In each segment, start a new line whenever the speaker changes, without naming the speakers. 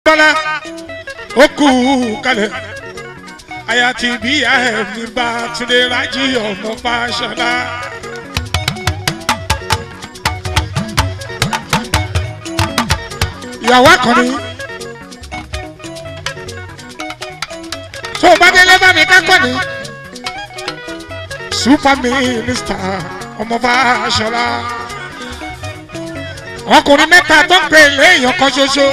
bọ́lá ó kú kalẹ̀ àyà tí bí ẹ̀mí bá túnde rájí ọmọ fàṣọlá. ìyàwó akọni tó o bá délé bá mi kákọ́ ni super minister ọmọ fàṣọlá ọkùnrin mẹ́ta tó ń pè léèyàn kan ṣoṣo.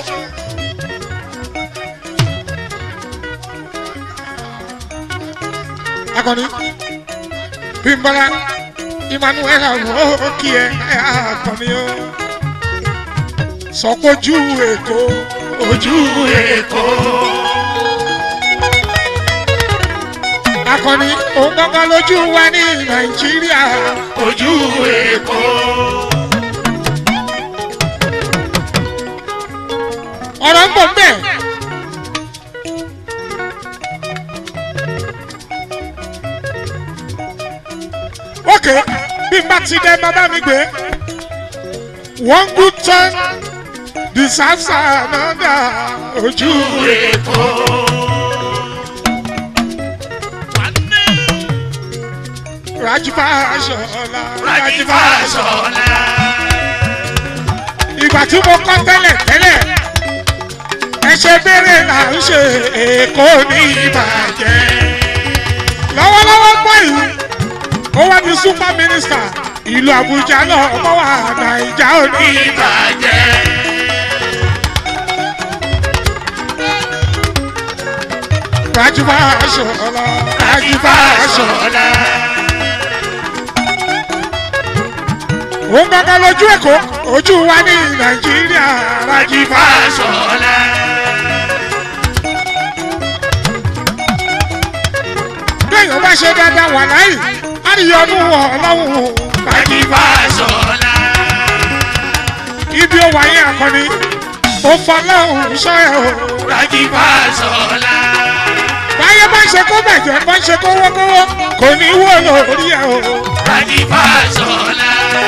akọni bímbọ́lá emmanuel àwọn kí ẹ akọni o sọpọ́jú èkó ojú èkó. akọni òun gbọ́ngàn lójú wa ní nàìjíríà ojú èkó. ọ̀rọ̀ ń bọ̀ ń bẹ̀. ok bí n bá ti dẹ bàbá mi gbé one good turn deserves another ojú èkó. rajifa aṣọla rajifa aṣọla. ìgbà tí mo kọ́ tẹ́lẹ̀ tẹ́lẹ̀ ẹ ṣe béèrè là ń ṣe èkó ní ìbàjẹ́ lọ́wọ́lọ́wọ́ gbọ́ ìlú ó wá ní super minister ìlú àbújá náà ọmọ wa nàìjà ò ní ìbàjẹ́. rajifa aṣọla rajifa aṣọla. òun gbọ́ngàn lójú èkó ojú wa ní nàìjíríà rajifa aṣọla. bẹ́ẹ̀ bá ṣe dáadáa wà láyìí àríyànú ọlọ́run rajifa aṣọla. ibi ó wáyé akọni ó fọlọ́run sọ ẹ̀ o rajifa aṣọla. báyé bá ṣe kó bàjẹ́ bá ṣe kówókówó kò ní wó lórí ẹ̀ o rajifa aṣọla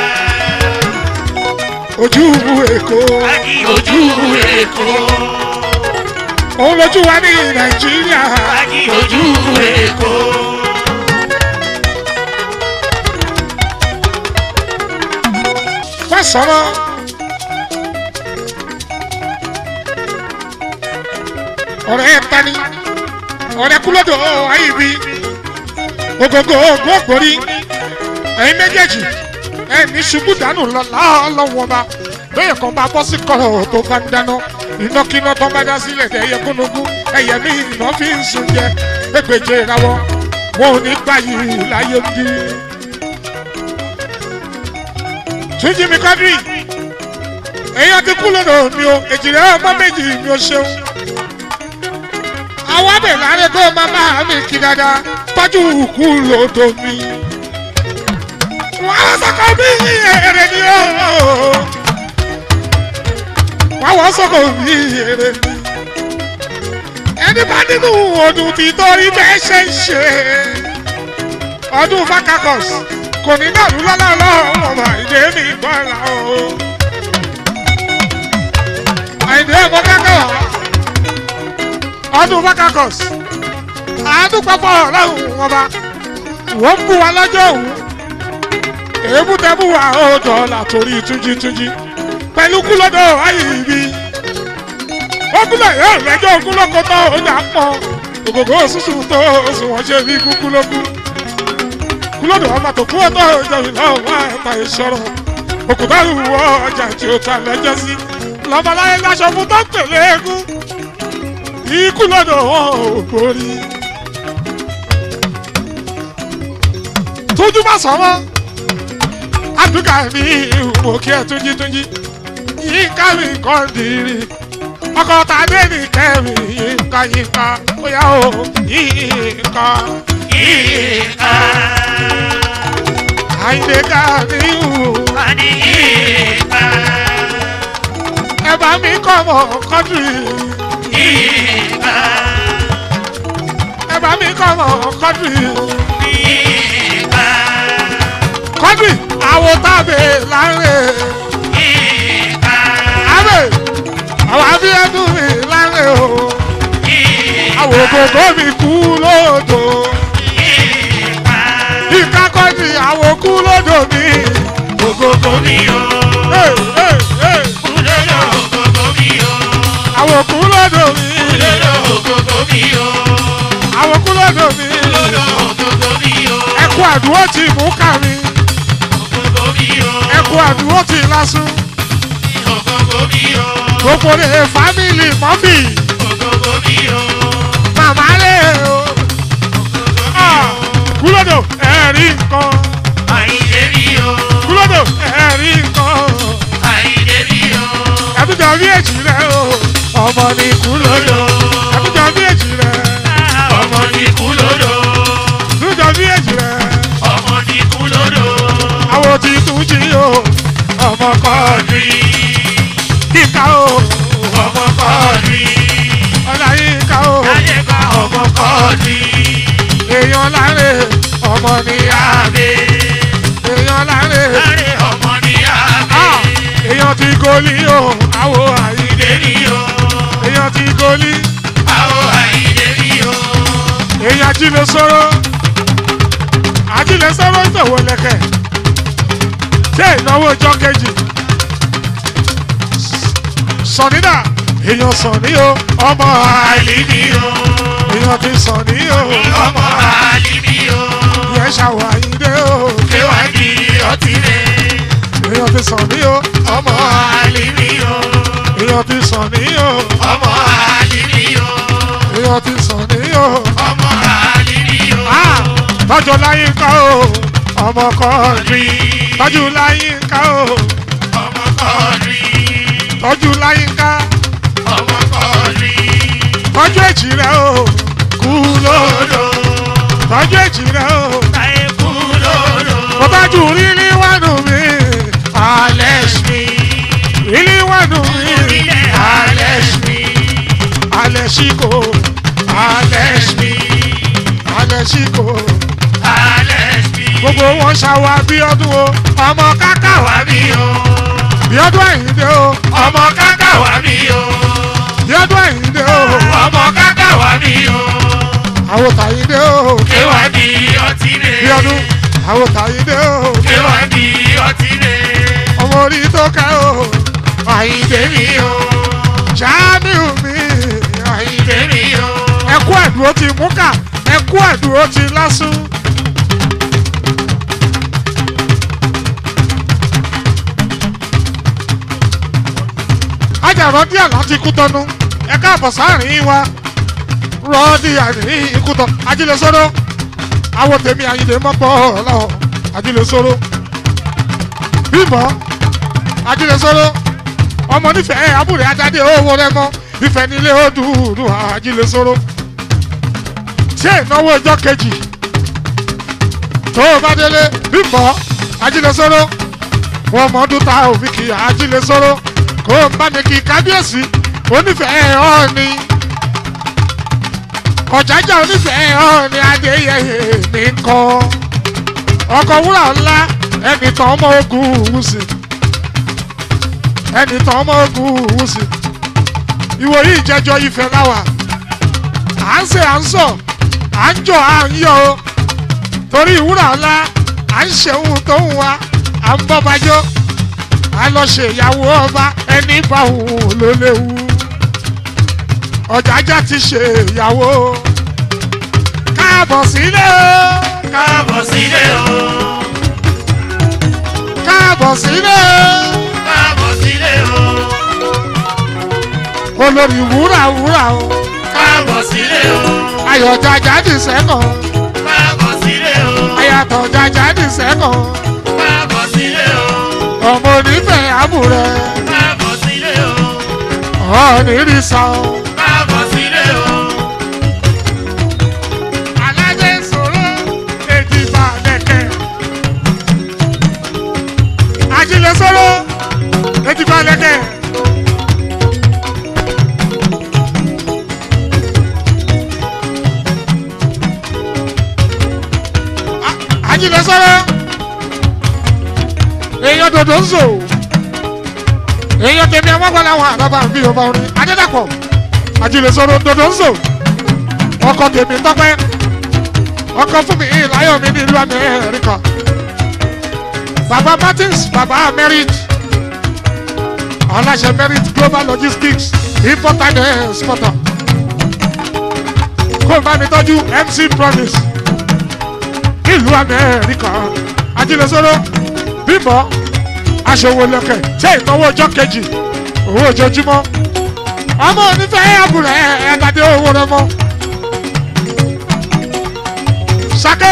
ojú èkó
ojú èkó
òun lójú wa ní nàìjíríà
ojú èkó
wá sọ̀rọ̀ ọ̀rẹ́ ẹ̀ tani ọ̀rẹ́ kúlódò ayíbi ògògò ògbógbòrí ẹ̀yin méjèèjì ẹ̀mí ṣubú dànù lọ́wọ́ ọba bẹ́ẹ̀ kan bá bọ́ sí kọ́rọ̀ tó bá ń dáná ìnákiná tó bá dá sílẹ̀ ẹ̀yẹ gúnugún ẹ̀yẹ mi ìná fi ń sun jẹ ẹgbẹ̀jẹ̀ ìrawọ́ wọn ò ní gbà yìí láyé bí. túnjí mi kọ́dírì èèyàn ti kú lọ́dọ̀ mi o èjìrẹ́ ọmọ méjì mi ò ṣeun. àwọn abẹ láre kó máma mi kí dáadáa tọ́jú kú lọ́dọ̀ mi. wọ́n á sọ́kọ́ bí èrè ni ó wáwọ́ sọ̀kò bí èrè mi. ẹni bá nínú ọdún tí torí bẹ́ẹ̀ ṣe ń ṣe ọdún fakakos kò ní dàrú lọ́lọ́lọ́ ọmọ ìdè mi gbọ́ra o. àìdè ọmọ kákàwá ọdún fakakos àádúgbàpọ̀ ọlọ́run ọba wọ́n ń bú wa lọ́jọ́ òun èébú tẹ́ bú wa ó dọ̀ọ́là torí túnjítúnjí pẹ̀lú kúlọ́dọ̀ ayíbi. Ogúnlẹ̀ yóò rẹjọ́ ogúnlọ́kọ tó ọjà pọ̀. Ògògó òṣùṣù tó oṣù wọ́n ṣe bí kúkúlógún. Kúlọ́dọ̀ ọmọ tó kú ọtọ́ ìjọ ìlọ wà ẹ̀ta ìṣòro. Òkúta ìwọ ọjà tí ó ta lẹ́jọ́ sí. Lọ́mọláyé láṣọ fún tó ń tẹ̀lé eégún. Ikú lọ́dọ̀ wọn ò borí. Tójú bá sọ̀rọ̀. Àdúgà mi ìwò kí ẹ túnjí túnjí yínká mi kọ́ dìrì ọkọ̀ tàbí mi kẹ́mi yínká yínká bóyá o yínká
yíká
àyìnlé ká ní ìhù
wani yíká
ẹ bá mi kọ́ mọ̀ kọ́dù
yíká
ẹ bá mi kọ́ mọ̀ kọ́dù
yíká
kọ́dù àwọ̀ tàbí láńrè
yíká
àbẹ̀ àwọn abíyẹ́dùn mi láńrè kú lódò
Ìgbà.
ìkákọ́ ni àwọn kú lódò mi.
Ògógó mi o.
Hey, hey, hey.
Kúlódò ògógó mi o.
àwọn kú lódò mi.
Kúlódò ògógó mi o.
àwọn kú lódò mi.
Kúlódò ògógó mi o.
ẹkú àdúró ti mú kàmi
Ògógó mi o.
ẹkú àdúró ti lásùn
Ògógó mi o.
gbogbo rẹ̀ fámìlì mọ́mì
Ògógó mi o.
màmá rẹ̀ o. Ah, kú lódò ẹ̀rí nǹkan
Àyìndé mi o.
kú lódò ẹ̀rí nǹkan
Àyìndé mi o.
ẹ̀túnjọ bí èjì rẹ̀ o ọmọ ní kú lódò ẹ̀túnjọ bí èjì rẹ̀
Ọmọ ní kúlódò.
ẹ̀túnjọ bí èjì rẹ̀
Ọmọ ní kúlódò.
àwọn tí tún jí o ọmọ kan
Kọ́ọ̀dì.
kíkà o
Ọmọ kọ́ọ̀dì.
ọ̀là yíká o
Láyé ká ọmọ kọ́ọ̀dì.
èèyàn láre ọmọ ní
Àbẹ̀.
èèyàn láre
Láre ọmọ ní
Ah,
àbẹ̀.
èèyàn ti goli o àwo àyíndé
Àyìndé mi o.
èèyàn ti goli
Àwọ̀ àyìndé mi o.
èèyàn ajílẹ̀ sọ̀rọ̀ ajílẹ̀ sọ̀rọ̀ ìtòwò lẹ̀kẹ̀ ṣé ìnáwó ọjọ́ kejì sọ̀nìdà èèyàn sọ̀nì o ọmọ àlì
Àlì mi o.
èèyàn ti sọ̀nì o
Ọmọ àlì mi o.
ìyẹn ṣàwọ̀ àyíndé o
Kéwàdí ọtí rẹ̀.
èèyàn ti sọ̀nì o
Ọmọ àlì mi o.
èèyàn ti sọ̀nì o
Ọmọ àlì mi o.
èèyàn ti sọ̀nì o.
Ọmọ àlì mi o.
Ah, tọ́jú láyé ká o ọmọ kọ́ọ̀dì tọ́jú láyé ká o
Ọmọ kọ́ọ̀dì.
tọ́jú láyé ká
Ọmọ kọ́ọ̀dì.
tọ́jú èjì rẹ o kú lódò
Kúlódò.
tọ́jú èjì rẹ o
Láyé kúlódò.
mo tọ́jú rírí wánu mi
Alex mi.
rírí wánu mi
Ilẹ̀ Alex mi.
alẹ́ síkò
Alex mi.
alẹ́ síkò
Alex mi.
gbogbo wọn ṣàwọ̀ abíọ́dún o ọmọ káká
Wà mí o.
bíọ́dún àyíndé o
Ọmọ káká wà mí o.
bíọ́dún àyíndé o
Ọmọ káká wà mí o.
àwọn tàyíndé o
Kéwàdí ọtí rẹ̀.
bíọ́dún àwọn tàyíndé o.
Kéwàdí ọtí rẹ̀.
ọmọ orí tó ká o àyíndé mi o ṣáàmìù mi àyíndé
Tèmi o.
ẹkú ẹdùn ó ti mú kà ẹkú ẹdùn ó ti lásùn. ajàrọ̀ díẹ̀ láti kú tọ́nu ẹ káàbọ̀ sáàrin wa rọ́ọ̀dì àní ikú tọ́ ajílẹ̀ sọ́dọ̀ àwọn tèmi àyíndé mọ́pọ̀ ọ̀làwọ̀ ajílẹ̀ sọ́dọ̀ bímọ ajílẹ̀ sọ́dọ̀ ọmọ nífẹ̀ẹ́ abúlé ajáde owó rẹ mọ́ ìfẹ́ nílé ó dùdù ajílẹ̀ sọ́dọ̀ tí ìnáwó ọjọ́ kejì tó o bá délé bímọ ajílẹ̀ sọ́dọ̀ wọn mọ ọdún ta òfin kì í ajílẹ̀ sọ́dọ̀ kó o bá mi kí kábíyèsí onífẹ̀ẹ́ ọ̀ọ́ni ọ̀jájà onífẹ̀ẹ́ ọ̀ọ́ni adéyẹyẹ mi ń kọ́ ọkọ̀ wúrà ńlá ẹnì tán ọmọ ogun wùsì ẹnì tán ọmọ ogun wùsì ìwòyí ìjẹjọ ìfẹ́ láwà à ń ṣe à ń sọ à ń jọ à ń yọ o torí ìwúrà ńlá à ń ṣe ohun tó ń wa à ń bọ́ bajọ́ a lọ ṣe ìyàwó ọba ẹni bá òun ló léwu ọ̀jájá ti ṣe ìyàwó káàbọ̀ sílé o
Káàbọ̀ sílé o.
káàbọ̀ sílé
Káàbọ̀ sílé o.
o olórí wúrà wúrà o
Káàbọ̀ sílé o.
ayọ̀jájá dì sẹ́kàn
Káàbọ̀ sílé o.
ayàtọ̀ jájá dì sẹ́kàn
Káàbọ̀ sílé o.
ọmọ onífẹ̀ẹ́ àbúrẹ́
Káàbọ̀ sílé o.
ọ̀ọ́nì rí san o.
Káàbọ̀ sílé o.
alájẹ sọ̀rọ̀ èjì bá lẹ̀kẹ̀. ajílẹ̀ sọ̀rọ̀ èjì bá lẹ̀kẹ̀. A- ajílẹ̀ sọ̀rọ̀ èèyàn dòdò ń zò èèyàn tèmi àwọn àgbàlá àwọn àbábà ń bí ọba orin adédàpọ̀ ajílẹ̀ sọ̀rọ̀ dòdò ń zò ọkọ tèmi tọpẹ ọkọ fún mi láyọ̀ mi nílùú amẹ́ríkà baba martins baba merit aláṣẹ merit global logistics importer and exporter kó bá mi tọ́jú mc promise nílùú amẹ́ríkà ajílẹ̀sọ́rọ́ bímbọ́ aṣòwò lẹ́kẹ̀ ṣé ìnáwó ọjọ́ kejì owó ojoojúmọ́ ọmọ onífẹ́ àbúrẹ́ ẹ̀ẹ́dàdé owó rẹ mọ́ sake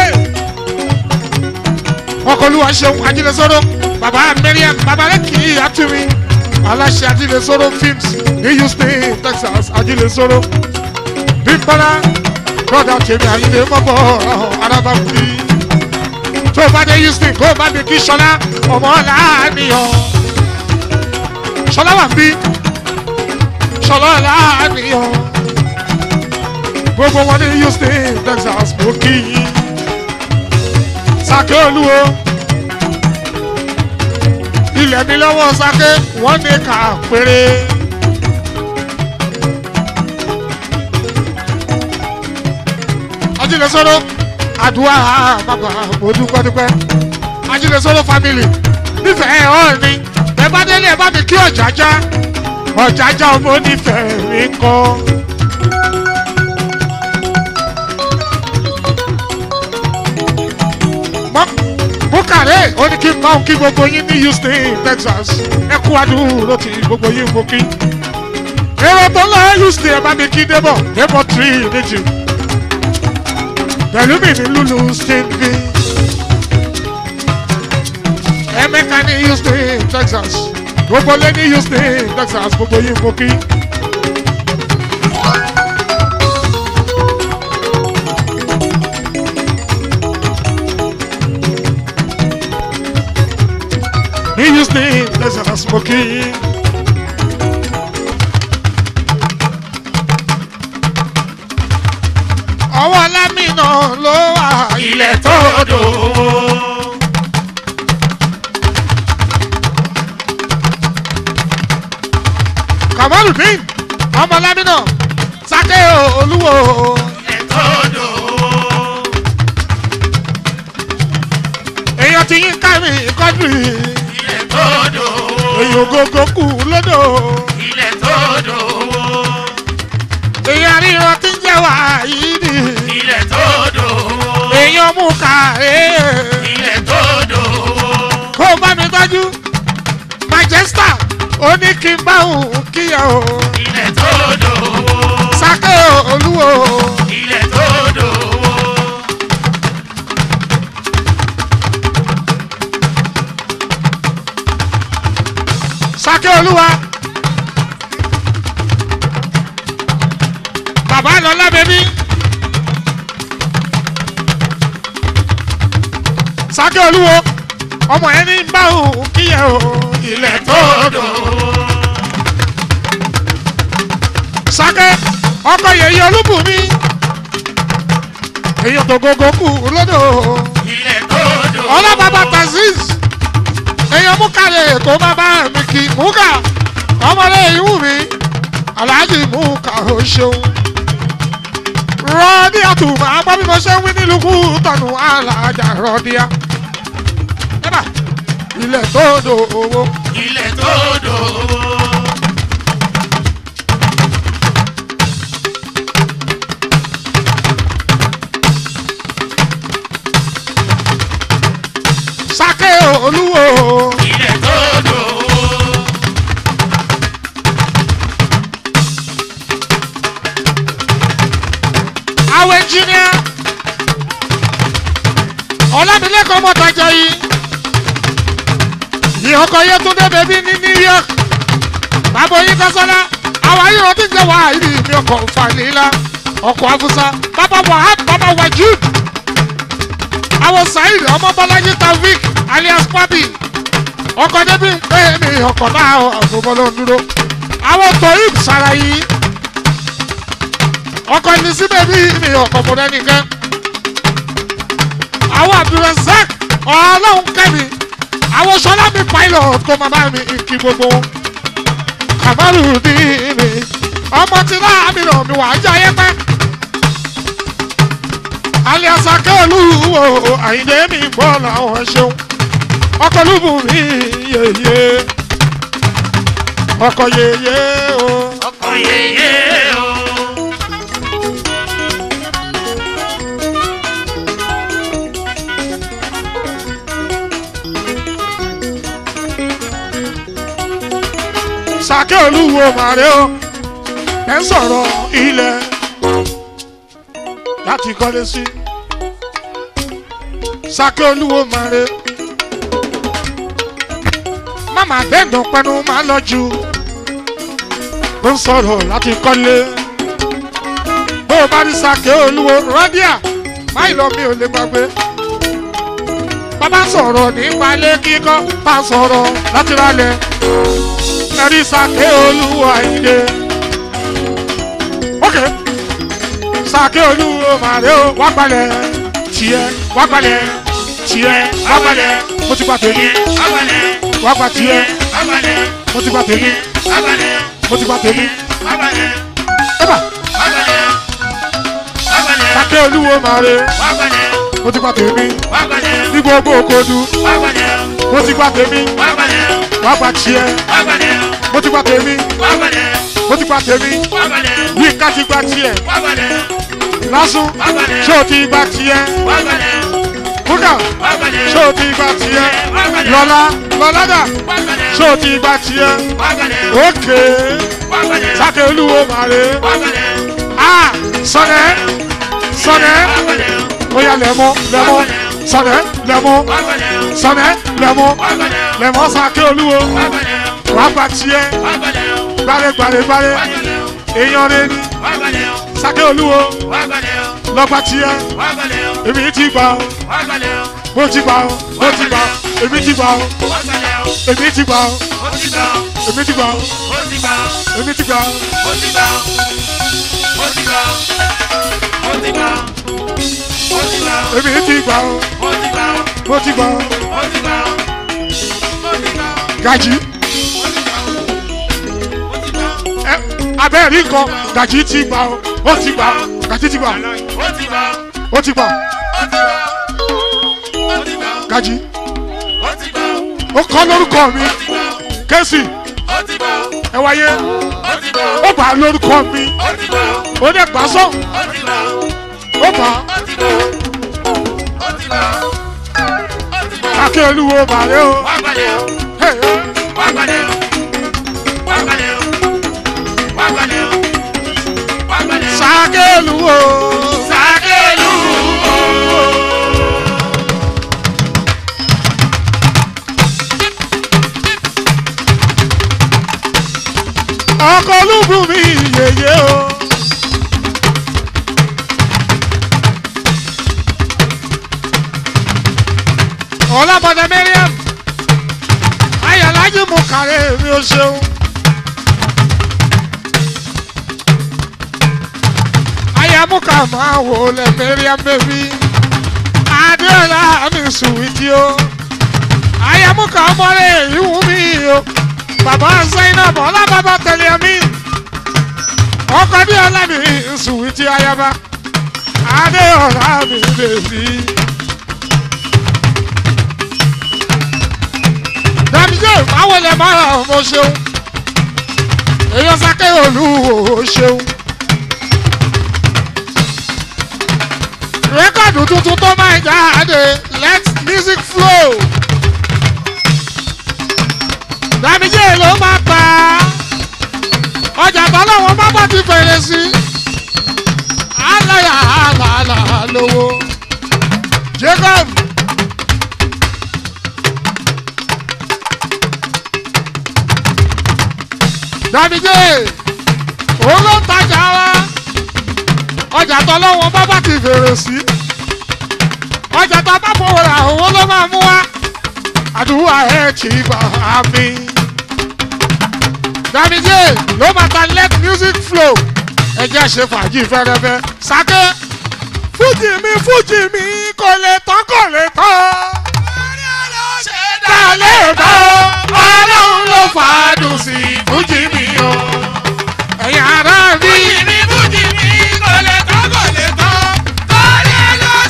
ọkọlùwà ṣeun ajílẹ̀sọ́rọ́ baba mariam babalẹ́kì àtúmí aláṣẹ ajílẹ̀sọ́rọ́ films ní houston texas ajílẹ̀sọ́rọ́ bímbọ́lá broda tèmi àyìnlé mọ́bọ̀ arábàkúrí tó bá dé houston kó bá mi kí sọlá ọmọ làánìyàn sọlá wà ń bí sọlá làánìyàn gbogbo wọn ní houston texas mo kí yín sake olúwo ilẹ̀ mi lọ́wọ́ sake wọ́n ní ká péré. ajílẹ̀sọ́rọ́ àdúrà bàbá mo dúpẹ́ dúpẹ́ ajílẹ̀sọ́rọ́ family nífẹ̀ẹ́ ọ̀ ni ẹ bá délé ẹ bá mi kí ọ̀jájá ọ̀jájá ọmọ onífẹ̀ẹ́ mi kọ́. Mọ- bukare ó ní kí n máa kí gbogbo yín ní houston texas ẹ kú àdúró tí gbogbo yín mo kí. èrò tó lọ houston ẹ bá mi kí débọ̀ débọ̀ three méjì pẹ̀lú mi ní lulu stingy. Emeka ní Houston, Texas. Gbogbo lé ní Houston, Texas. Gbogbo yín mo kí. Ní Houston, Texas. Mo kí. Ọwọ́ Lámìnà ló wà
ilẹ̀ tó dòwó.
Kamaludin ọmọ Lámìnà Sake Olúwo
ilẹ̀ tó dòwó.
èèyàn ti yín kámi kọ́jú
ilẹ̀ tó dòwó.
èèyàn ògógó kù lódò
ilẹ̀ tó dòwó.
èèyàn ríran ti ń jẹ́ wá yìí ni
ilẹ̀ tó dòwó.
èèyàn mú kàré
ilẹ̀ tó dòwó.
kó o bá mi tọ́jú Manchester ó ní kí n bá òun kíyà o
ilẹ̀ tó dòwó.
Sake Olúwo
ilẹ̀ tó dòwó.
Sake Olúwa bàbá lọlá bẹbí Sake Olúwo ọmọ yẹn ní bá òun kíyà o ilẹ̀ tó dòwó. Sake ọkọ yèyí olúbùnmi èyàn tó gógó kù lódò
ilẹ̀ tó dòwó.
ọlọ́bàbà taziz èyàn múkàlẹ̀ tó má bá mi kì múkà ọmọdé ìwú mi aláàjì múkà ó ṣeun rọ́ọ̀díà tù máa gbọ́ bí mo ṣe ń wí nílùú kú tọ̀nù alájà rọ́ọ̀díà ẹ̀bà ilẹ̀ tó dò owó
ilẹ̀ tó dòwó.
Sake Olúwo.
ilẹ̀ tó dòwó.
àwọn ẹnjìníà ọlámilẹ́kọ̀ọ́ mọ́tàjà yìí ìyọkọ̀ yẹtúndé bẹ̀bí ní new york bàbá oyin kásánná àwọn ayé wọn ti jẹ́ wàá ìrì mi ọkọ̀ falila ọkọ̀ afusa bàbá wahab bàbá wajud àwọn saheed ọmọ bọ́lájí taofik alias papi ọkọ̀ débi bẹ́ẹ̀ ni ọkọ̀ náà àgbọ̀bọ̀ ló ń dúró àwọn toyib sarayi ọkọ ní síbẹ̀ bí mi ọkọ̀ fúnra nìkan. àwọn abdulrasaq ọlọ́run kẹ́mi àwọn sọlá mi pilot kó máa bá mi kí gbogbo wọn. kàmárù ní mi ọmọ tí láàmì náà mi wà á jẹ́ ayé pẹ́. aliasa kẹlu wo àyìndé mi gbọ́ làwọn ṣeun ọkọ̀ lùbù mi yeye ọkọ̀ yeye o.
ọkọ yeye o.
sàkẹ́ olúwo màrẹ́ o ẹ ń sọ̀rọ̀ ilẹ̀ láti kọ́lé sí sàkẹ́ olúwo màrẹ́ mama dẹ́ndùn pẹ́nu máa lọ jù ó ń sọ̀rọ̀ láti kọ́lé bó o bá rí sàkẹ́ olúwo rọ́díà máì lọ mi ò lè gbàgbé bàbá sọ̀rọ̀ nípa ilé kíkọ́ bá sọ̀rọ̀ láti rálẹ̀ ẹ̀rí sàkè olúwo àyíndé. ok sàkè olúwo màrè o wá gbalẹ̀ tiẹ̀ wá gbalẹ̀ tiẹ̀ wá gbalẹ̀ mo ti gba tèmi
abalẹ̀
wá gba tiẹ̀
abalẹ̀
mo ti gba tèmi
abalẹ̀
mo ti gba tèmi.
abalẹ̀
ẹ̀bà
abalẹ̀ abalẹ̀
sàkè olúwo màrè
abalẹ̀
mo ti gba tèmi
abalẹ̀
ní gbogbo òkodu
abalẹ̀
mo ti gba tèmi
abalẹ̀
wá gba tiẹ̀
abalẹ̀
mo ti gba tèmi
abalẹ̀
mo ti gba tèmi
abalẹ̀
ní ká ti gba tiẹ̀
abalẹ̀
lásùn ṣé o ti gba tiẹ̀
abalẹ̀
kúkà
abalẹ̀
ṣé o ti gba tiẹ̀ lọ́lá lọ́lá dà
abalẹ̀
ṣé o ti gba tiẹ̀
abalẹ̀
òkè
abalẹ̀
sákè olúwo màrè
abalẹ̀
a sọnẹ sọnẹ
abalẹ̀
oya lẹmọ lẹmọ sọnẹ lẹmọ
abalẹ̀
sọnẹ lẹmọ
abalẹ̀
lẹmọ sákè olúwo
abalẹ̀
wàá gba tiẹ̀
abalẹ̀
gbàrẹ gbàrẹ gbàrẹ èèyàn rẹ ni
abalẹ̀
sákè olúwo
abalẹ̀
lọgbà tiẹ̀
abalẹ̀
èmi ti gbà ó
abalẹ̀
mo ti gbà ó mo ti gbà ó èmi ti gbà ó
abalẹ̀
èmi ti gbà ó
ó ti gbà
èmi ti gbà ó
ó ti gbà
èmi ti gbà ó.
ó ti gbà ó ti gbà ó ti gbà ó ti gbà
èmi ti gbà ó
ó ti gbà
mo ti gbà ó.
ó ti gbà ó ti gbà
gàjí
ó ti gbà ó ti gbà
ẹ abẹ́rẹ́ nǹkan gàjí ti gbà ó ó ti gbà ó gàjí ti gbà ó
ó ti gbà
ó ti gbà ó
ó ti gbà ó ti gbà
gàjí
ó ti gbà
ó kọ́ lórúkọ mi
ó ti gbà
kẹ́sì
ó ti gbà
ẹ wáyé
ó ti gbà
ó bà á lórúkọ mi
ó ti gbà
ó dẹ̀ gbà sọ
ó ti gbà
ó bà á
ó ti gbà ó ti gbà ó ti gbà.
kákẹ́ olúwo bàrẹ́ o
wá gbalẹ̀ o
Hey, hey.
wá gbalẹ̀ o wá gbalẹ̀ o wá gbalẹ̀ o wá gbalẹ̀ o.
sákẹ́ olúwo
Sàkélù o.
ọkọ̀ olúbu mi yèyé o. ọlábọ̀dé mariam ayọ̀lájú mú kàrẹ́ mi ò ṣeun. ayamuka máa wò lẹ mariam bẹ́bí adéọlá mi sùwìtì o ayamuka ọmọlẹ ìwú mi o bàbá zainab ọlábàbà tẹlẹ mi ọkọ adéọlá mi sùwìtì ayaba adéọlá mi bẹ́bí. dàbíjẹ́ báwo lẹ máa ra ọmọ ṣeun èèyàn sáké olúwo ṣeun. rẹ́kọ̀dù tuntun tó máa jáde let music flow. dàbíjẹ́ ló máa pa ọjà tọ́lọ́wọ́n bá bá ti fèrè sí. aláya àlàálà lówó. jacob. dàbíjẹ́ òun ló ń tajà wa ọjà tọ́lọ́wọ́n bá bá ti fèrè sí ọjà tó bá fowó ra òun ló máa mú wá àdúrà ẹ̀ kì í bá a mi. dàbíjẹ́ ló máa ta let music flow ẹ jẹ́ ṣe fàájì fẹ́rẹ́fẹ́ sáké fújì mi fújì mi kò lè tán kò lè tán ta lè tán ọlọ́run ló fàádùn sí fújì mi o ẹ̀yin ará mi.
Fújì mi, fújì mi, kò lè tán, kò lè tán. Kọ́lé ló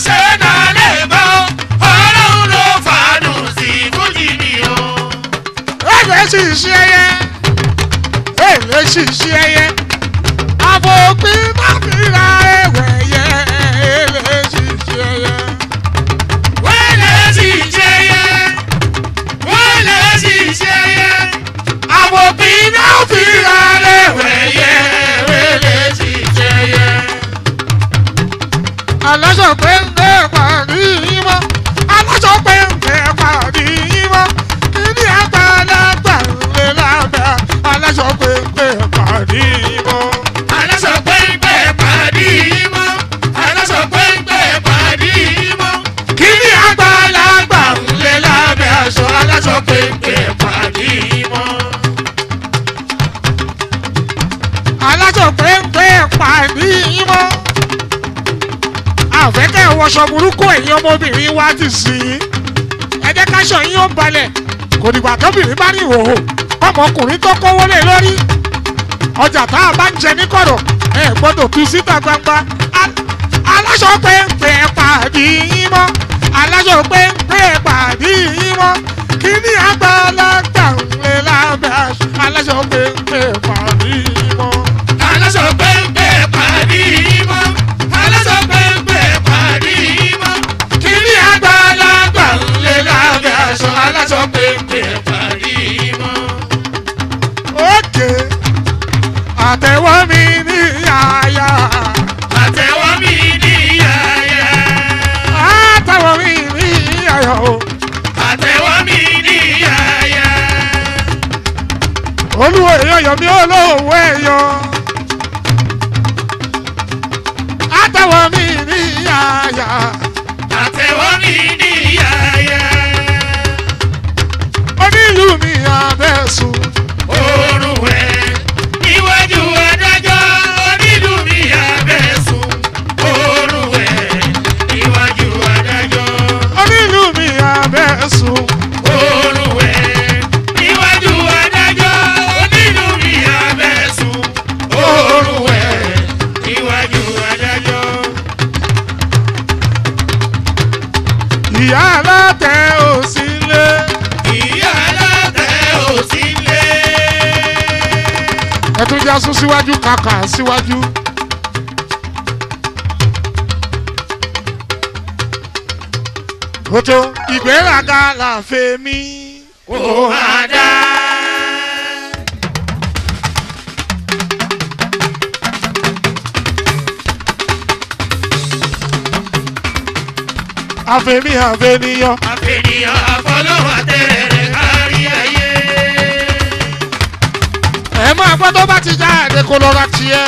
ṣìṣì ẹyẹ àbòpin má fi ra ẹwẹ̀ yẹ èlé ṣìṣì ẹyẹ.
wẹ́lẹ̀ sì ṣe yẹ wẹ́lẹ̀ sì ṣe yẹ
àbòpin má fi ra ẹwẹ̀ yẹ
wẹ́lẹ̀ sì ṣe yẹ.
aláṣọ péńpé pàdé yín mọ́ aláṣọ péńpé pàdé yín mọ́ kíní àgbàlagbà ńlẹ̀ lábẹ́ aláṣọ péńpé pàdé yín mọ́.
aláṣọ pẹ́ńpẹ́ pàdé yìí mọ́ aláṣọ pẹ́ńpẹ́ pàdé yìí mọ́
kíní àgbàlagbà
ńlẹ̀ lábẹ́ aṣọ aláṣọ pẹ́ńpẹ́ pàdé yìí mọ́.
aláṣọ péńpé pàdé yín mọ́. àfẹ́kẹ́ wọṣọ burúkú ẹ̀yin ọmọbìnrin wa ti sìn yín ẹ jẹ́ káṣọ yín ó balẹ̀ kò dìgbà tóbìnrin bá ní ìhòòhò ọmọkùnrin tó kówó lé lórí ọjà tá a bá ń jẹ ní kọ̀rọ̀ ẹ gbọ́dọ̀ tú síta gbangba Al- aláṣọ péńpé pàdé yín mọ́ aláṣọ péńpé pàdé yín mọ́ kíní àgbàlagbà ń lé lábẹ́ aṣọ aláṣọ péńpé pàdé yín mọ́.
aláṣọ pẹ́ńpẹ́ pàdé yìí mọ́ aláṣọ pẹ́ńpẹ́ pàdé yìí mọ́
kíní àgbàlagbà ń lé
ńlẹ̀ lábẹ́
lábẹ́
aṣọ
aṣọ
aláṣọ pẹ́ńpẹ́ pàdé yìí mọ́.
òkè àtẹ̀wọ́ mi ní yàyà
àtẹ̀wọ́ mi ní yàyà
àtẹ̀wọ́ mi ní yàyà o
àtẹ̀wọ́ mi ní yàyà
olúwo èèyàn yọ mí olówó èèyàn àtẹ̀wọ́ mi ní yàyà
àtẹ̀wọ́ mi ní yàyà
onílù mi àbẹ̀sùn
oorun ẹ̀ níwájú adájọ́ onílù mi abẹ́sùn oorun ẹ̀ níwájú adájọ́
onílù mi àbẹ̀sùn
oorun ẹ̀ níwájú adájọ́ onílù mi abẹ́sùn oorun ẹ̀ níwájú adájọ́.
ìyá alátẹ òsínlé
ìyá alátẹ̀ ò sí lé.
ẹtún já sún síwájú kàkà síwájú. kòtò ìgbéraga làfẹ́ mi.
ó máa dá.
àfẹ́mi àfẹ́niyàn.
àfẹnìyàn àfọlọ́wọ́ tẹ̀rẹ̀ kárí ayé.
ẹ máa gbọ́ tó bá ti jáde kó lọ ra tiẹ̀.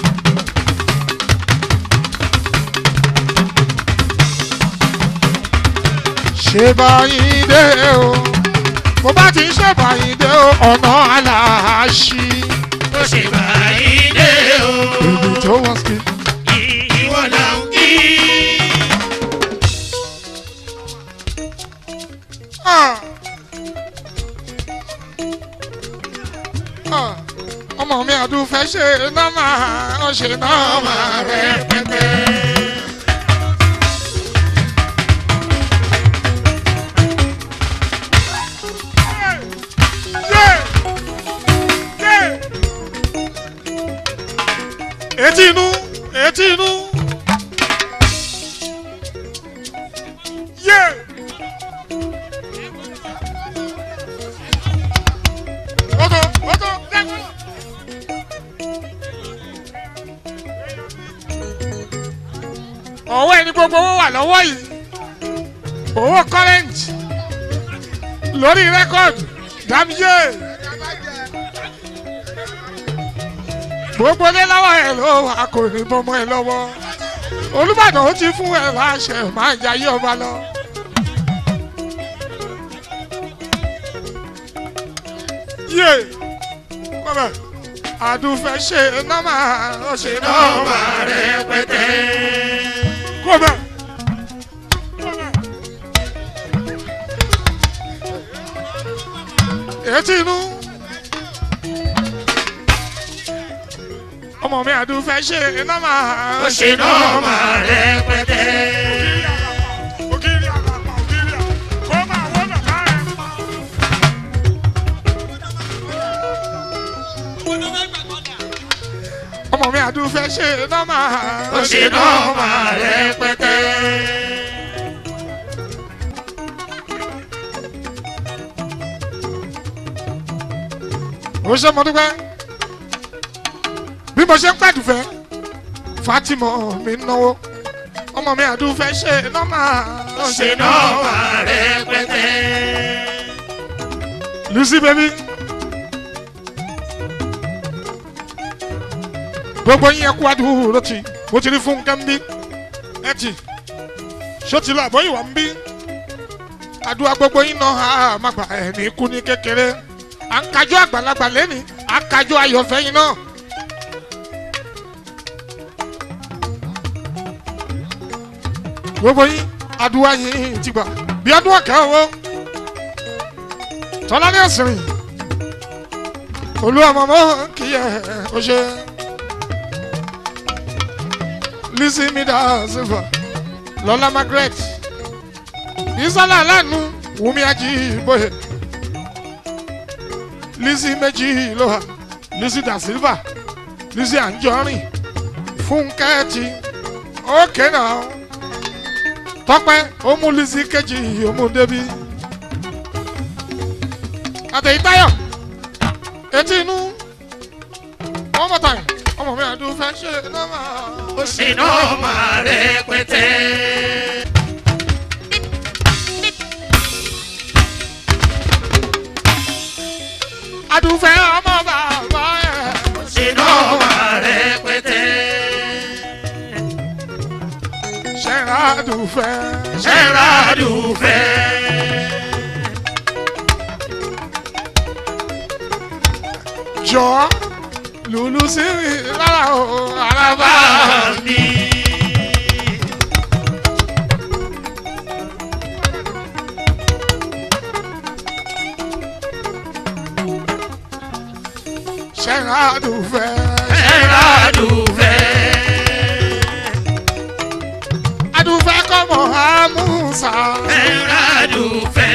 ṣé báyìí dé o bó bá ti ṣe báyìí dé o ọ̀nà aláàṣì.
ó ṣe báyìí dé o.
èmi tó wọ́n sí.
ìwọ là ń kí.
Ah. Ah. ọmọ mi àdúfẹ́ ṣe nọ́mà ó ṣe nọ́mà rẹ̀ pẹ́pẹ́. etí inú etí inú. Yeah. Oto, oto, lẹ́kọ̀ọ́. ọwọ́ ẹni gbogbo owó wà lọ́wọ́ yìí owó current lórí rẹ́kọ̀dù dábíyé gbogbo lé lọ́wọ́ ẹ̀ ló wà kò ní bọ́mọ ẹ lọ́wọ́ olùbàdàn ó ti fún ẹ láṣẹ máa jayé ọba lọ. yé bàbá àdùfẹ́ ṣe nọ́mà ó ṣe nọ́mà rẹ̀ pẹ́tẹ́. kó bẹ́ẹ̀. etí inú. ọmọ mi àdùfẹ́ ṣe nọ́mà
ó ṣe nọ́ọ̀mà rẹpẹtẹ.
ògiri àgbàpọ̀ ògiri à kó máa wọ́n lọ káàrin. ọmọ mi àdúfẹ́ ṣe nọ́mà
ó ṣe nọ́ọ̀mà rẹpẹtẹ.
ó ṣe mo dúpẹ́ bí mo ṣe ń pàdùfẹ́ Fatima mi náwó ọmọ mi àdúfẹ́ ṣe nọ́mà
ó ṣe nọ́ọ̀mà rẹpẹtẹ.
Lucy baby. gbogbo yín ẹkú adúró ti mo ti rí fúnkẹ́ ń bí ẹ ti ṣó ti lọ àbọ̀yìn wà ń bí àdúrà gbogbo yín náà á má gbà ẹ̀ ní ikú ní kékeré à ń kájọ àgbàlagbà lẹ́nìí à ń kájọ ayọ̀fẹ́ yín náà. gbogbo yín àdúrà yín ti gbà bí ọdún ọ̀kẹ́ owó tọ́lá ní ọ̀sìn rìn olúwa mọ̀mọ́ kì í ẹ̀ ọ́ ṣe. Lizzy mi da silva Lọlá Margaret Ìsọ́lá aláàánú Wùmí Ajíbóyè Lizzy méjì lóha Lizzy da silva Lizzy Anjorin Fúnkẹ́ ti ókè náà Tọ́pẹ́ ó mú Lizzy kejì ó mú débi Àtẹ̀yìntáyọ̀ etí inú one more time ọmọ mi àdúfẹ́ ṣe nọ́mà.
ó ṣe nọ́ọ̀mà rẹpẹtẹ.
àdúfẹ́ ọmọ bàbá ẹ̀.
ó ṣe nọ́ọ̀mà rẹpẹtẹ.
ṣẹ́ra àdúfẹ́.
ṣẹ́ra dùfẹ́.
jọ lùlù sí mi lára o araba.
bá mi.
ṣẹ́ra àdúfẹ́.
ṣẹ́ra dùfẹ́.
àdúfẹ́ kọ́mọ àmúṣà.
ṣẹ́ra dùfẹ́.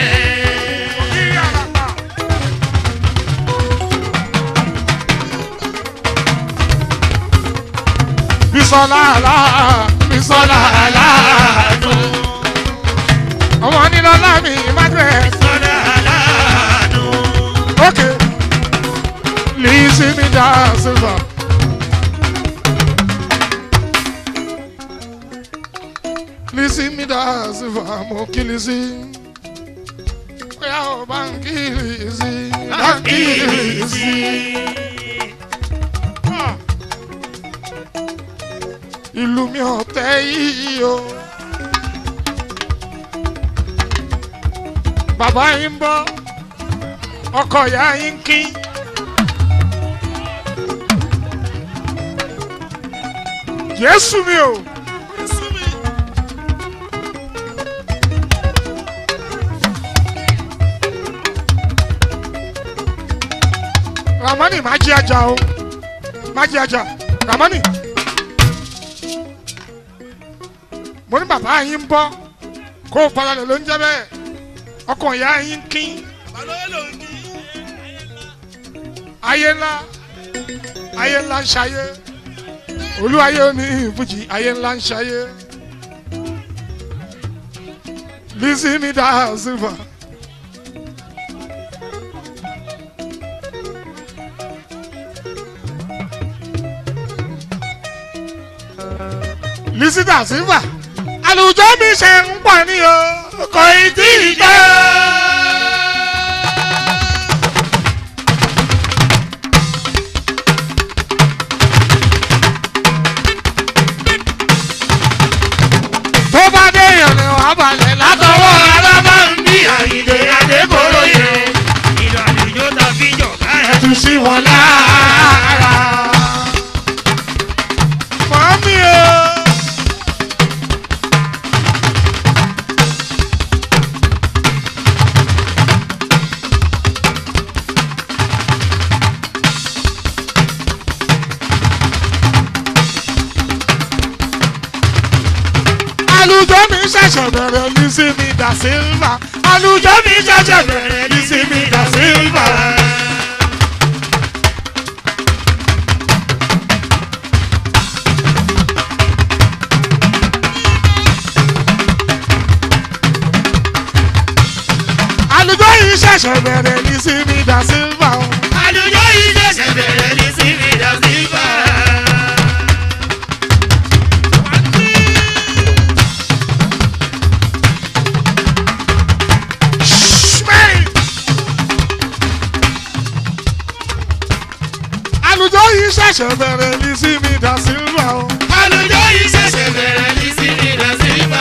bisola ala bisola ala.
aláàánú.
ọmọ nílọ́lá mi margaret.
sọ́dọ̀ aláàánú.
Okay. Lizzy mi da silva. Lizzy mi da silva mo kí Lizzy. Bóyá o bá ń kí Lizzy. Bá ń kí Lizzy. Ah. Ìlú mi ò tẹ́ yìí o. Bàbá yín ń bọ̀ ọkọ ìyá yín kí. Jésù mi o. Ramani máa jí ajá o. Máa jí ajá. Ramani. Mo ní bàbá yín ń bọ́. Kó o padà lọ ló ń jẹ́ bẹ́ẹ̀. Ọkọ ìyá yín kí ayé ńlá ayé ńlá ń ṣayé olúwayé ní ìfújì ayé ńlá ń ṣayé Lizzy mi dá sílvà. Lizzy dá sílvà àlùjọ mi ṣe ń pọ̀ ní o kò ì tí ì jẹ́. tó bá dé èèyàn ni wàá balẹ̀ látọwọ́
látọwọ́ alábá ń bí àyíndé adékòróyè. ìlú àlùjọ ta fi jọ káyọ̀.
ẹ̀tù sí wọn lára. Màmí o. Àlùjọ mi ṣẹ̀ṣẹ̀ bẹ̀rẹ̀ Lizzy mi da Silva. Àlùjọ mi ṣẹ̀ṣẹ̀ bẹ̀rẹ̀ Lizzy mi da Silva. ṣẹ̀ṣẹ̀ bẹ̀rẹ̀ ní síbi dá sílvà o.
àlùjọ yìí ṣẹ̀ṣẹ̀ bẹ̀rẹ̀ ní síbi dá sílvà.
àlùjọ yìí ṣẹ̀ṣẹ̀ bẹ̀rẹ̀ ní síbi dá sílvà o.
àlùjọ yìí ṣẹ̀ṣẹ̀ bẹ̀rẹ̀ ní síbi dá sílvà.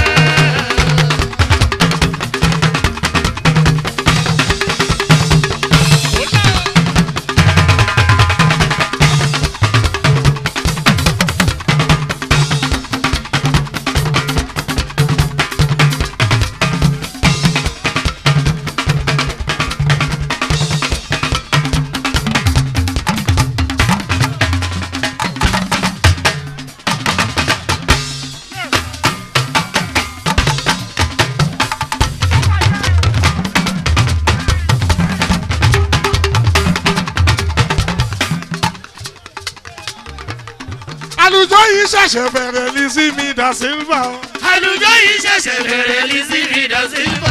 àlùjọ yìí ṣẹ̀ṣẹ̀ bẹ̀rẹ̀ ní síbi dá sílvà o.
àlùjọ yìí ṣẹ̀ṣẹ̀ bẹ̀rẹ̀ ní síbi dá sílvà.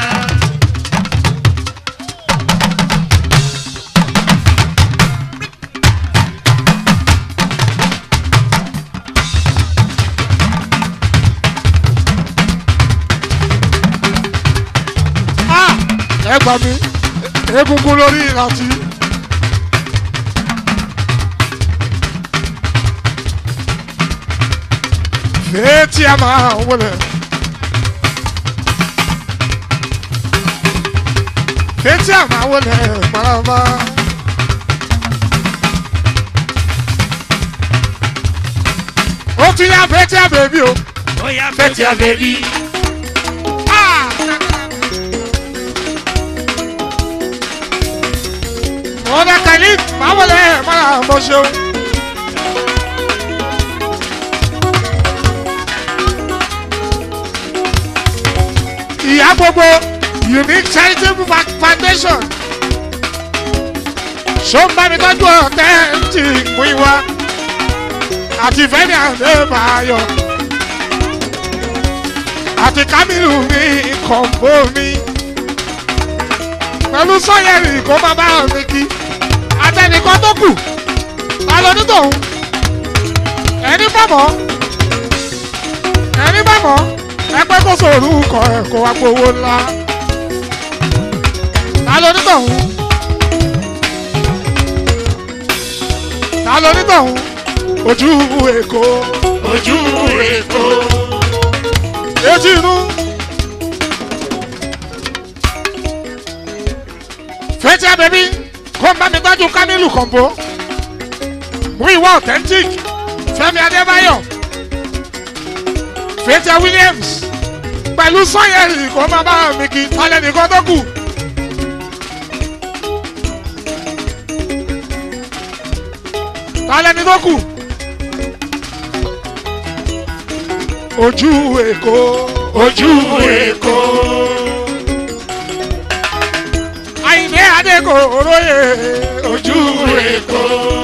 Ah! ẹ gbà mí egungun lórí ìrántí. Fèétí a máa wọlé. Fèétí a máa wọlé parama. Ó tún yá fèétí a bèbí o.
ó yá fẹ́tì àbẹ̀bí.
Ọ̀dà kàlí máa wọlé máa mọ̀ ṣeun. Ìyá gbogbo Unique Charitable Fa- Foundation. Ṣó ń bá mi tọ́jú ọ̀tẹ́ ti mú ìwá àti Fẹ́mi Adébáyọ̀ àti Kamilu mi kọ̀ǹbó mi pẹ̀lú sọ́yẹ̀rì kó má bá mi kí àtẹnìkan tó kù ta ló ní tòun ẹni bàbọ̀ ẹni bàbọ̀ ẹgbẹ́ kó sòrú kọ ẹ̀ kó wá gbowó ńlá ta ló ní tòun ta ló ní tòun ojú èkó
ojú èkó.
etí inú. fẹ́tí abẹ́bí kó ń bá mi tọ́jú Kamilu kọ̀ǹbó mú ìwà authentic Fẹ́mi Adébáyọ̀ fẹ́tí Williams pẹ̀lú sọ́yẹ̀rì kó má bá mi kí tálẹ̀ nìkan tó kù. tálẹ̀ ní tó kù. ojú èkó
ojú èkó.
àyìnbé adéko oróyè ojú
ojú
èkó.
èkó.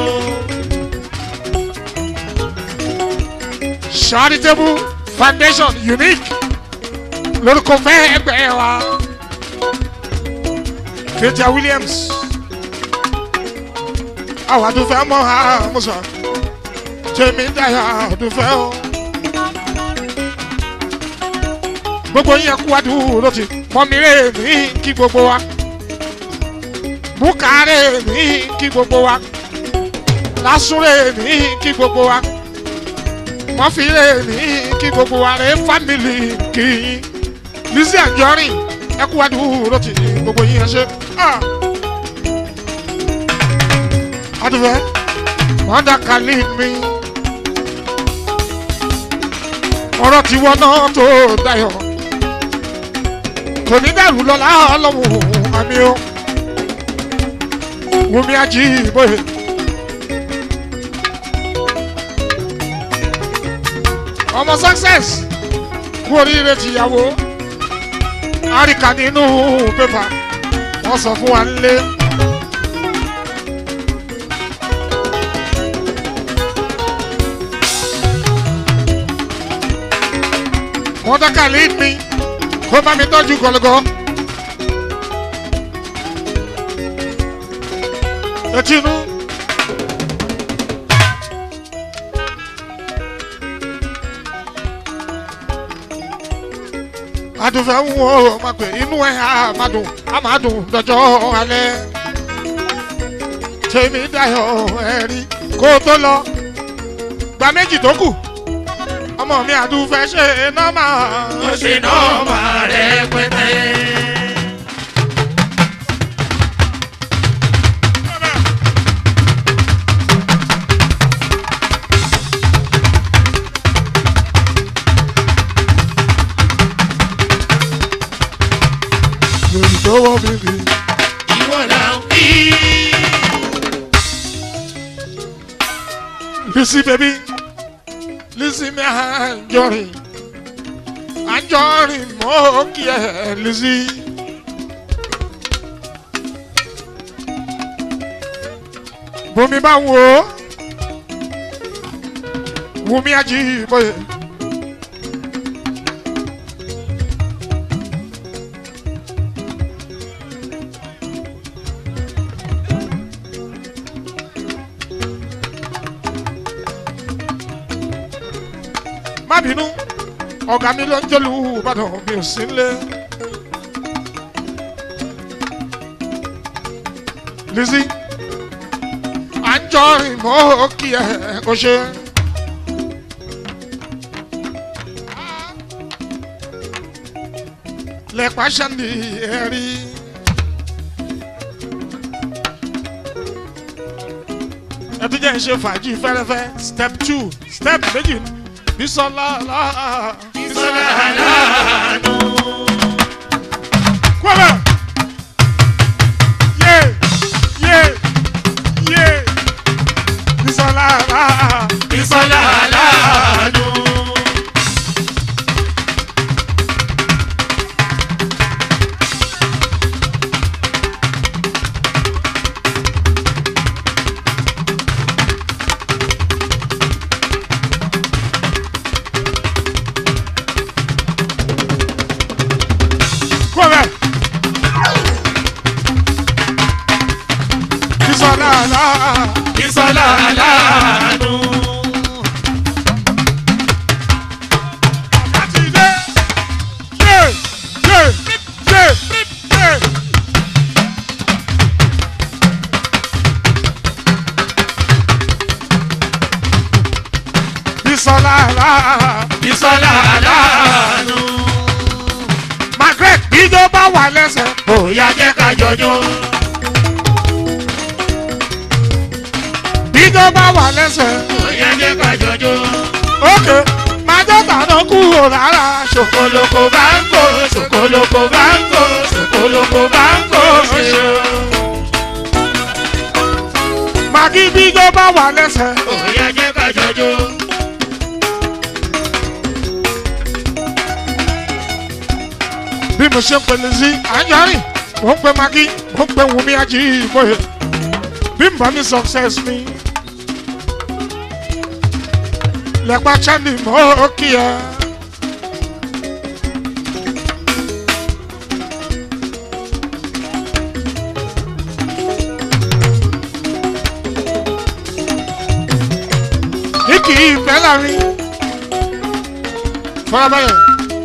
charitable foundation unique lórúkọ fẹ́ ẹgbẹ́ wa Fathia Williams àwọn àdúfẹ́ mọ́ àmúṣà tèmi dáyà àdúfẹ́ o gbogbo yín kú àdúró ti mọ́mírè ní kí gbogbo wa bùkárẹ̀ ní kí gbogbo wa lásùrẹ̀ ní kí gbogbo wa wọ́n fi lè ní kí gbogbo wa rẹ̀ fámìlì kì í Lizzy Anjorin ẹ kú àdúró ti gbogbo yín ẹ ṣe. Ah. adùnfẹ́ wọ́n dá kálí mi ọ̀rọ̀ tiwọn náà tó dayọ̀ kò ní dàrú lọ́la ọlọ́run àmì o Wùmí Ajíbóyè. ọmọ success kú oríire tìyàwó àríkà nínú pépà wọ́n sọ fún wa nílé. wọ́n dákà lead mi kó bá mi tọ́jú gọlọgọ Etinu. Adùnfẹ́ ń wo ma pè inú ẹ̀ á máa dùn á máa dùn dọjọ́ alẹ́. Tèmi dayọ̀ ẹ̀rí kó tó lọ. Gba méjì tó kù. Ọmọ mi àdùnfẹ́ ṣe nọ́mà.
ó ṣe nọ́ọ̀mà rẹpẹtẹ.
Lórí tó wọ́n mi rí.
ìwọ là ń kí.
Listen, baby. Listen, me anjorin. Anjorin mo kí ẹ Lizzy. Bùnmi bá wò ó. Wùmí Ajíbóyè. má bínú ọ̀gá mi ló ń jẹ́lu ìbàdàn mi ò sí nílé. Lizzy à ń jọ rìn mọ́ kí ẹ kó ṣe. lẹ́pà ṣáǹdì ẹ̀rí. ẹ tún jẹ́ ń ṣe fàájì fẹ́rẹ́fẹ́ step two step méjì bisola la
Bísọ́lá aláàánú.
kwara ye ye ye bisola la
Bísọ́lá aláàánú.
kwara bisola la
Bísọ́lá aláàánú.
láti dé ye ye ye ye. bisola la.
Bísọ́lá aláàánú.
Margaret bíjó bá wà lẹ́sẹ̀.
Bóyá jẹ́ ká jọjọ́.
bíjó bá wà lẹ́sẹ̀.
Bóyá jẹ́ ká jọjọ́.
ókè májọ́ tàná kúrò rárá ṣòkò.
Ṣòkòlòkò bá ń kó, ṣòkòlòkò bá ń kó, ṣòkòlòkò bá ń kó ṣe o.
màgí bíjó bá wà lẹ́sẹ̀.
Bóyá jẹ́ ká jọjọ́.
bí mo ṣe ń pèlè sí àjọrìn mo ń pe màgí mo ń pe wùmí ají ìbòye bí n bá ní success mi. lẹ́pà chandi mo kí ẹ. ní kì í fẹ́ láàrin fọlábẹ́rẹ́.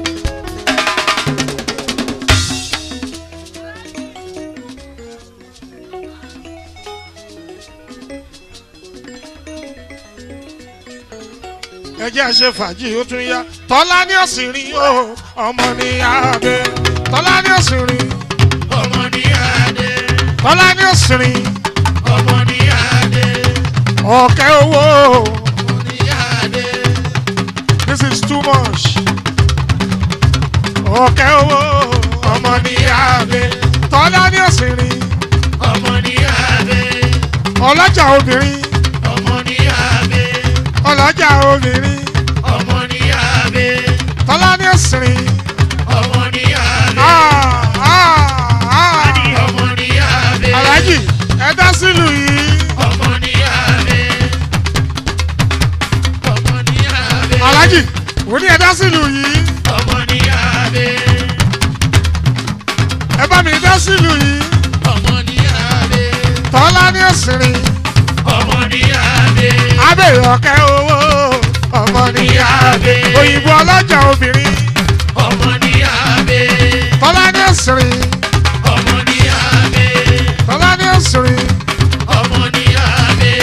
ẹ jẹ́ àṣẹ fàájì ó tún yá tọ́lá ní ọ̀sìnrin o ọmọ ní abẹ tọ́lá ní ọ̀sìnrin
Ọmọ ní adé,
tọ́lá ní ọ̀sìnrin
ọmọ ní adé,
ọ̀kẹ́ owó
ọmọ ní adé.
this is too much ọ̀kẹ́ owó ọmọ ní abẹ tọ́lá ní ọ̀sìnrin
ọmọ ní adé,
ọlọ́jà obìnrin
ọmọ ní adé,
ọlọ́jà obìnrin
ọmọ ní adé,
tọ́lá ní ọ̀sìnrin
ọmọ ní adé,
ah ah ah
ọmọ ní adé,
alájì ẹ dá sílùú yìí.
ọmọ ní adé, ọmọ ní adé,
alájì wò ní ẹ̀dá sílùú yìí
ọmọ ní adé,
ẹ bá mi dá sílùú yìí
ọmọ ní adé,
tọ́lá ní òsìrìn
ọmọ ní abẹ.
abẹ́rẹ́ ọ̀kẹ́ owó ọmọ ní abẹ́ òyìnbó ọlọ́jà obìnrin
ọmọ ní abẹ.
tọ́lá ní òsìrìn
ọmọ ní abẹ.
tọ́lá ní òsìrìn
ọmọ ní abẹ.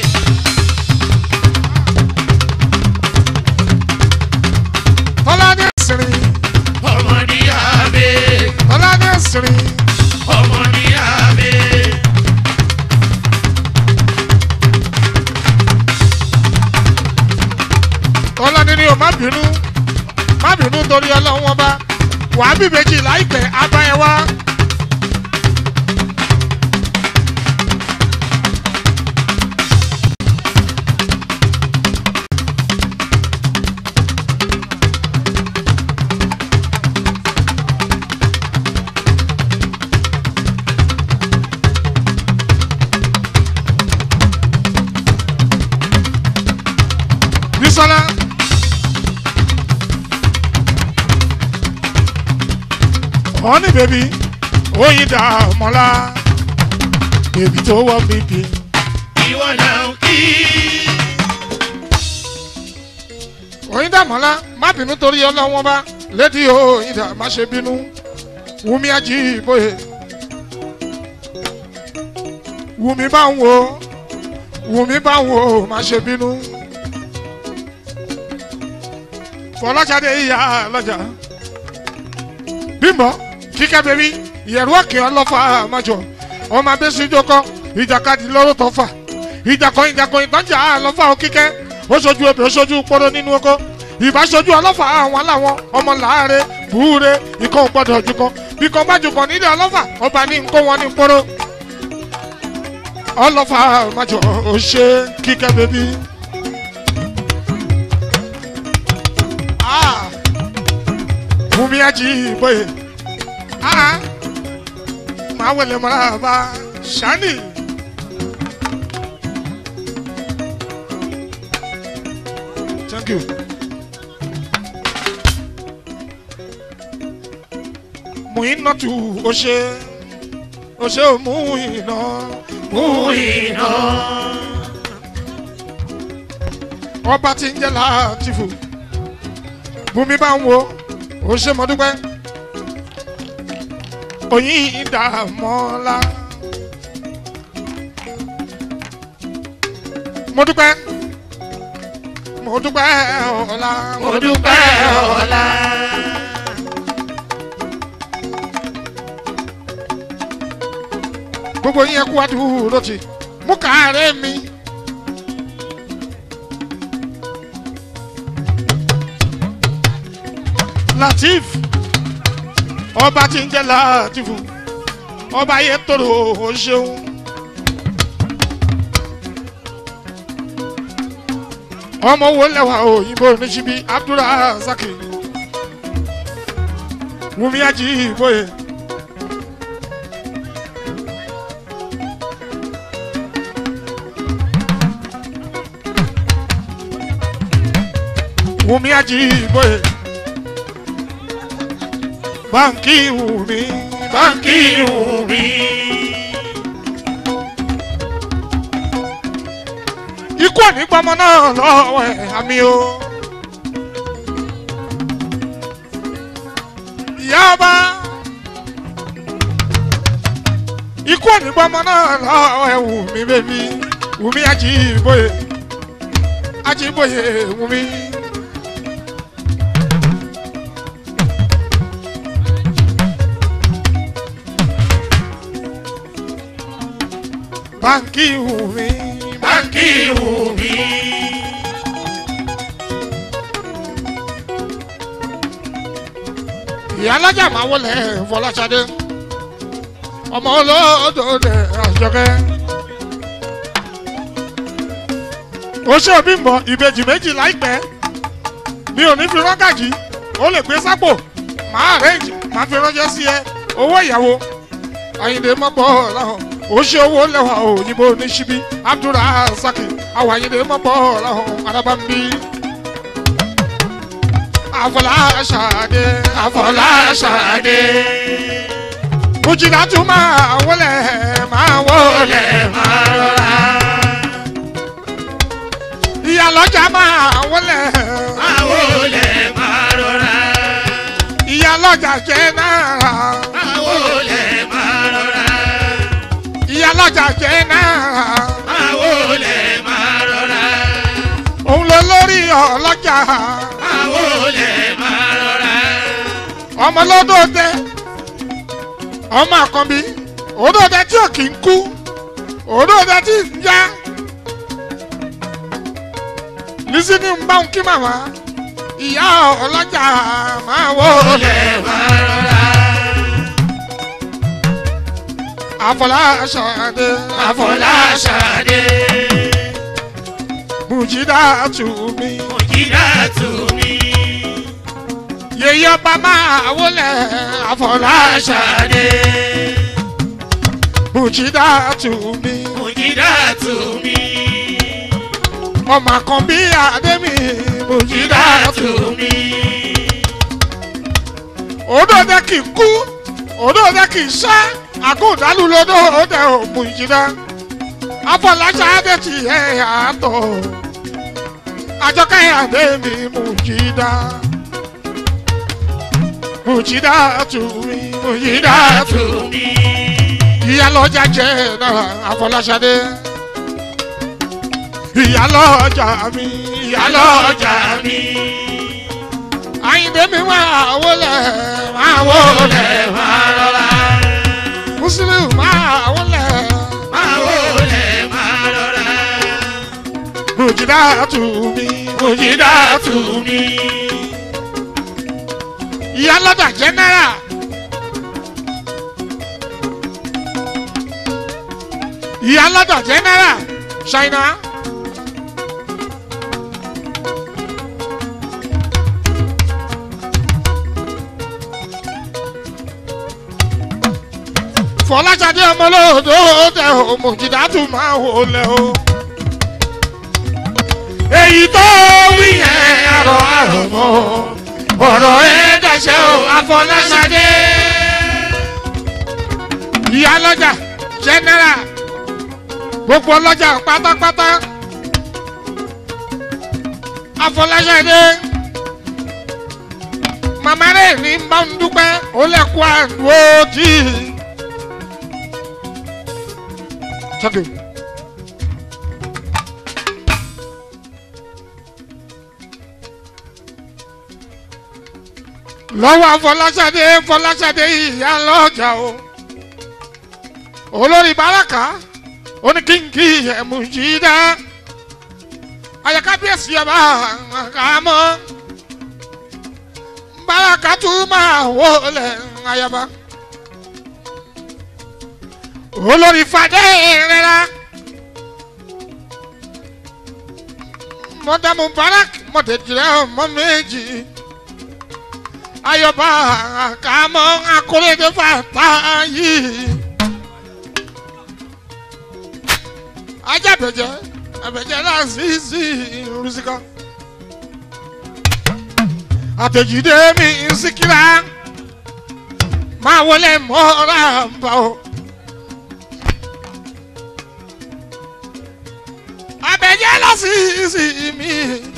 tọ́lá ní òsìrìn
ọmọ ní abẹ.
tọ́lá ní òsìrìn
ọmọ ní abẹ.
tọ́lá ní ní o má bínú má bínú torí ọlọ́run wọn bá wàá bí méjì láìpẹ́ abáyẹ wá. Bísọ́lá. Honey baby, oyin dà mọ́lá. Bèbí tó wọ́ bíbí.
ìwọ náà kí.
Oyin dà mọ́lá, má bínú torí ọlọ́wọ́n bá. Lédi oyin dà má ṣe bínú. Wùmí ají ìbòye. Wùmí bá ń wo. Wùmí bá ń wo má ṣe bínú. Fọláṣadé ìyá lọ́jà. Bímbọ́ kíkẹ́ bẹ́bí ìyẹ̀rú òkè ọlọ́fà àmàjọ. Ọmọ abẹ́síjọ́ kọ́ ìjàkadì lọ́rọ̀ tó fà. Ìjàkọ́ ìjàkọ́ ìtọ́jà àlọ́fà òkíkẹ́. Ó ṣojú ebè ó ṣojú pọ́rọ́ nínú oko. Ìbáṣojú ọlọ́fà àwọn aláwọ̀ ọmọ làárẹ̀ búure ikọ̀ gbọ́dọ̀ ojú kan. Bí kan bá jù kan nílé ọlọ́fà ọba ní nkó wọn ní pọ́rọ́. Ọlọ́fà àmàjọ ò ṣe kíkẹ́ bẹ́bí. Ah, Bùnmi ají ìbòye. Ah, máa wẹ̀lẹ̀ mọ́ra bá ṣáni. Thank you. Muinatu Ose Ose Muina
mú iná.
ọba tí ń jẹ́ Látìfù Bùnmi bá ń wo ó ṣe mọ́ dúpẹ́ oyin ìdààmọ́lá mo dúpẹ́ mo dúpẹ́ ọ̀la
mo dúpẹ́ ọ̀la.
gbogbo yín ẹkú adúró ti mú kàárẹ̀ mi. Latif ọba tí ń jẹ́ Latifu ọba yẹ tóró o ṣeun. ọmọ wo lẹwà òyìnbó oníṣibí Abdulrasaq Wùmí Ajíbóyè. Wùmí Ajíbóyè. Báńkì Wùmí báńkì
kí
Wùmí.
wù mí.
ikú òní gbọmọ náà lọ́wọ́ ẹ̀ àmì o. ìyá ọba ikú òní gbọmọ náà lọ́wọ́ ẹ̀ Wùmí bébí Wùmí Ajíbóyè Ajíbóyè Wùmí. báńkì Wùmí
báńkì wù mí.
ìyá alájà máa wọlé Fọláṣadé ọmọ olódòdè àjọkẹ́. ó ṣe òbí mbọ ìbejì méjì láìpẹ́ mi ò ní fi rọ́gàjì ó lè gbé sápò máa arrange máa fi ránṣẹ́ sí ẹ owó ìyàwó Àyìndé mọ́pọ̀ láhàn ó ṣe owó lẹ́wà òyìnbó ní ṣíbí Abdulrasaq àwọn Àyìndé mọ́pọ̀ láhàn arábàmbí. Afọláṣadé Afọláṣadé
Fọláṣadé.
Mùjìdá tún máa wọlé máa wọlé máa rọra. Ìyá lọ́jà máa wọlé.
máa wọlé máa rọra.
Ìyá lọ́jà jẹ́ náírà.
máa wọlé máa rọra.
Ìyá lọ́jà jẹ́ náírà.
máa wọlé máa rọra.
Òun ló lórí ọlọ́jà.
máa wọlé máa rọra.
Ọmọ lọ́dọ̀ọ́dẹ. Ọmọ àkànbí. Òdòdẹ tí ò kì í kú. Òdòdẹ tí ń já. Lísí ní ń bá ń kí màmá. Ìyá ọlọ́jà máa wọlé.
wọlé máa rọra.
Àfọláṣadé.
Àfọláṣadé.
Mùjídà tù mí.
Mùjídà tù mí.
Yèyé ọba máa wọlé. Àfọláṣadé.
Fọláṣadé.
Mùjídà tù mí.
Mùjídà tù mí.
Ọmọ kan bí Adémi. Mùjídà
Mùjídà
tù
tù
mí.
mí.
Òdòdẹ kì í kú. Òdòdẹ kì í sá. Àgùndálù lódò òdẹ ò Mùjídà. Àfọláṣadé ti ẹ̀ àtọ̀. Àjọkẹ́ Adémi Mùjídà. Mùjídà tù mí. Mùjídà tù
tù
mí.
mí.
ìyálọ́jà jẹ́ náà àfọláṣadé ìyálọ́jà mi ìyálọ́jà
Ìyálọ́jà
mi
mi.
àyìndé mi máa wọlé máa wọlé
Wọlé máa rọra.
mùsùlùmí máa wọlé
Máa wọlé máa rọra.
mùjìdá tù mí
Mùjídà tù mí.
ìyálọ́jà jẹ́ náírà ìyálọ́jà jẹ́ náírà ṣáínà. fọláṣadé ọmọlódò tẹ ò mùjìdá tù máa wọlé o. èyí tó wí yẹn àrò àrò mọ́ ọ̀rọ̀ ẹ̀ dàṣẹ́ o àfọláṣadé. ìyá lọ́jà jẹ́nẹ́rà gbogbo ọlọ́jà pátápátá àfọláṣadé. màmá rẹ̀ ní bá ń dúpẹ́ ó lẹ́kọ̀ọ́ àdúró tì í. Thank you. lọ́wọ́ afọláṣadé fọláṣadé ìyá lọ́jà o olórí baraka oníkíńkì ẹ̀mùjídá ayakabiesi ọba àkàmọ́ baraka tún máa wọlé ayaba olórí fadé rẹra mọdàmú barak mọdẹjìrẹ ọmọ méjì ayọba àkàmọ akóredé fàtà yìí ajábẹjẹ abẹjẹ lásìsì rúsíkọ àtẹjídé mi síkírà máa wọlé mọ́ra bá o. abẹjẹ lásìsì mi.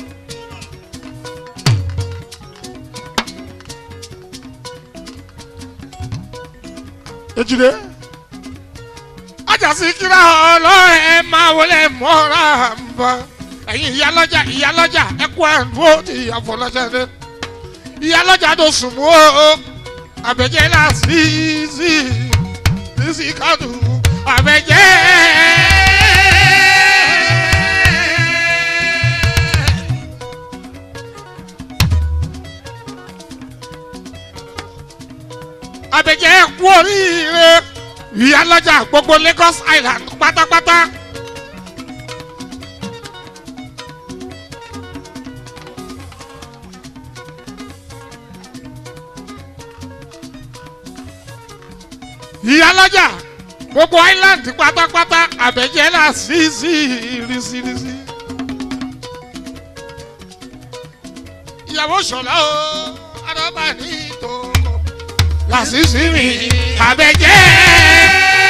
ejide ajasi kira ọlọrẹ máa wọlé mọra nbọ ẹyin ìyálọjà ìyálọjà ẹkú àdúró ti àfọlọsẹdẹ ìyálọjà tó sùn mú o abẹjẹ lásìsì sísì kàdù abẹjẹ. abẹjẹ kú oríire ìyálọ́jà gbogbo lagos island pátápátá. ìyálọ́jà gbogbo island pátápátá abẹjẹ là sí sí rísírísí. ìyàwó sọlá o araba ní tòkó làṣìṣì mi àbẹ̀jẹ́.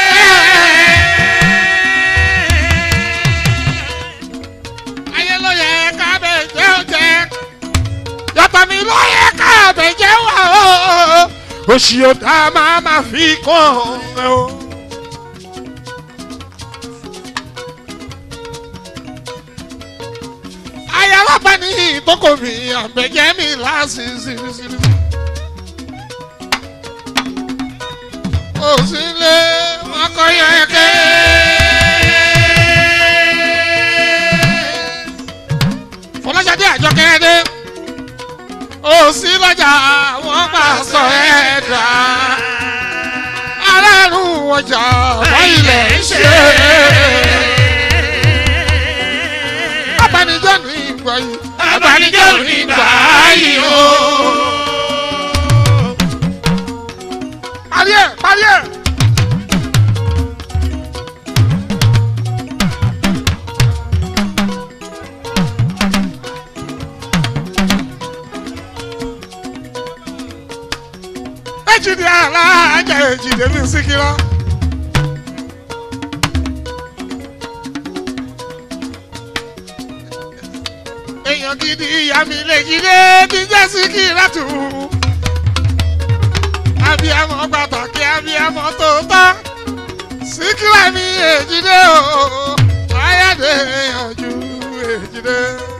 ayé ló yẹ kábẹ̀jẹ́ ó jẹ́ yàtọ̀ mi ló yẹ kábẹ̀jẹ́ wà ó òṣì ọ̀dà máa ma fi kàn ẹ́ o. ayálábá ní ìtókò mi àbẹ̀jẹ́ mi láṣìṣìṣìṣì. òsínlé ọkọ̀yọ̀ ẹ̀kẹ́. fọláṣadé àjọkẹ́ dé òsì lọ́jà wọ́n máa sọ ẹ̀ dá aráàlú ọjà wọ́n ilẹ̀ ń ṣe. abanijọ́ ní ìgbà yìí abanijọ́ ní ìgbà yìí o. parí ẹ̀ parí ẹ̀. ejide alájà ejide mi síkírá. èèyàn gidi ìyá mi lè jíde ti jẹ́ síkírá tù. abiyamọ pàtàkì abiyamọ tòótọ́ síkírá mi èjìdé o ayáde yanjú èjìdé.